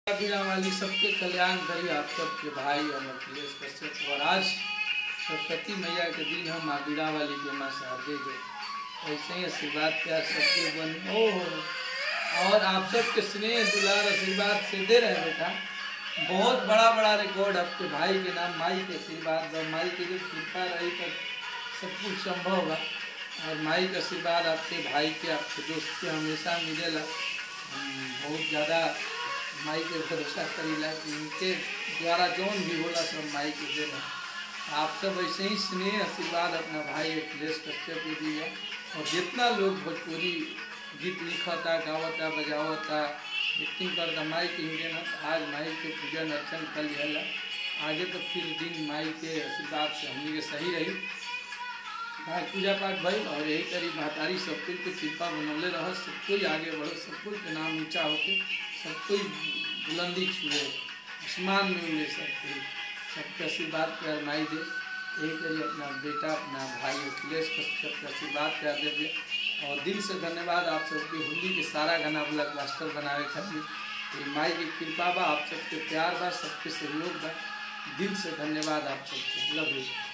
बीरा वाली सबके कल्याण करी आप सबके भाई और अखिलेश कश्यप और आज सरस्वती मैया के दिन हम माँ बीरा वाली के माँ शारदे जो ऐसे ही आशीर्वाद प्यार सबके बन ओ और आप सबके स्नेह दुलार आशीर्वाद से दे रहे बेटा बहुत बड़ा बड़ा रिकॉर्ड आपके भाई के नाम माई के आशीर्वाद और माई की जो कृपा रही तो सब कुछ संभव होगा और माई का आशीर्वाद आपके भाई के आपके दोस्त के हमेशा मिलेला हम बहुत ज़्यादा माई के भरोसा करीला कि उनके द्वारा जौन भी होला सब माई के देना आप सब ऐसे ही स्नेह आशीर्वाद अपना भाई अखिलेश कश्यप को दिया और जितना लोग भोजपुरी गीत लिखता गावता बजावता एक्टिंग करता माई के ही देना आज माई के पूजन अर्चन कर लिया आगे तो फिर दिन माई के आशीर्वाद से हमनी के सही रही हाँ पूजा पाठ भइल और यही करी महतारी सब कोई के कृपा बनौले रह सब कोई आगे बढ़ो सब कोई के नाम ऊंचा होके सब कोई बुलंदी छुए आसमान में उड़े सब कोई सबके आशीर्वाद प्यार माई दे यही करी अपना बेटा अपना भाई अखिलेश कश्यप के आशीर्वाद प्यार दे दे और दिल से धन्यवाद आप सबके होली के सारा गाना ब्लॉक मास्टर बनावे खातिर ये माई की कृपा बा आप सबके प्यार बा सबके सहयोग बा दिल से धन्यवाद आप सबके लव यू